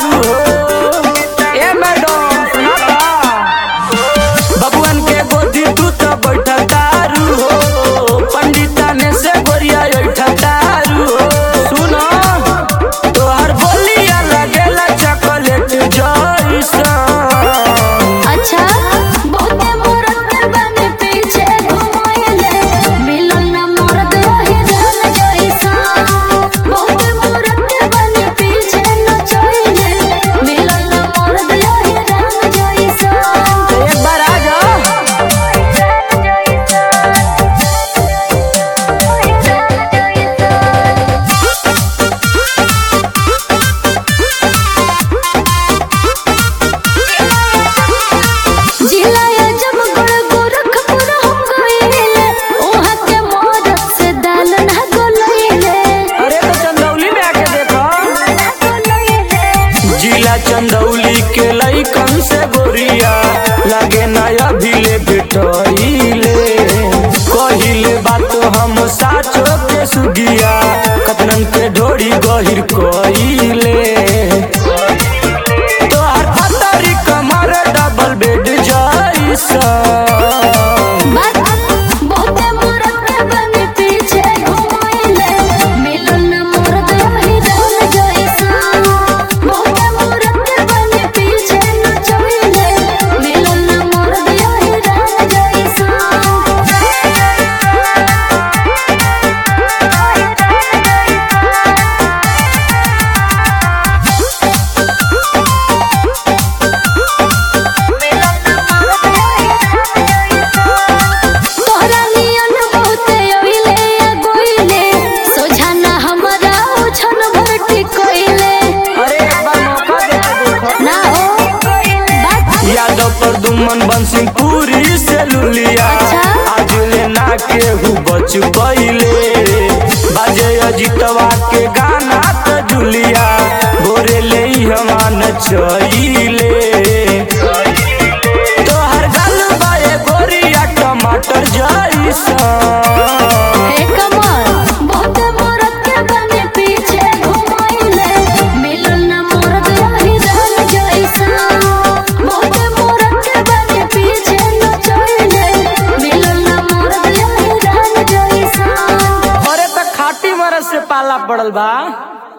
तारू हो ए मैडम सुना ता बबुअन के गोदी तू तो बैठा तारू हो पंडिता ने से गोरिया बैठा तारू हो सुनो तोहर बोलिया लगेला चॉकलेट जैसा अच्छा बहुते मूरत के बने पीछे घुमाइले मिलन न मरद रही धन जैसा बहुते मूरत के बने पीछे नचैले मिलन न मरद रही धन जैसा एक बार आ जाओ जिलाया जब गुड़ गोरखपुर हम गइले ओहा के मरद से दाल ना गोलैले अरे तो चंदौली में आके देखो जिला चंदौली के लइकन से गोरिया लागे नया भिले भेटइले कहिले बात हम साचो के सुगिया कतनन के ढोरी गहिर कइले तोहर पतरी कमर डबल बेड जैसा बात बहुते मूरत के बने पीछे घुमाइले मिलन न मरद रही धन जैसा बहुते मूरत के बने पीछे नचैले मिलन न मरद रही धन तोहरा नियन बहुते अइले आ गइले सोझाना हमरा उछन भरती कइले अरे एक बार मौका दे के देखो ना हो बात यादव पर दुमन बंसिंग पूरी से लुलिया अच्छा। आज लेना केहू बच पइले बाजे अजितवा के गाना त जुलिया भोरे ले हमान चइले तोहर गल बाए गोरिया टमाटर जैसा हे कमर बहुते मूरत के बने पीछे घुमाइले मिलन न मरद रही धन जैसा बहुते मूरत के बने पीछे नचैले मिलन न मरद रही धन जैसा अरे त खाटी मरद से पाला पड़ल बा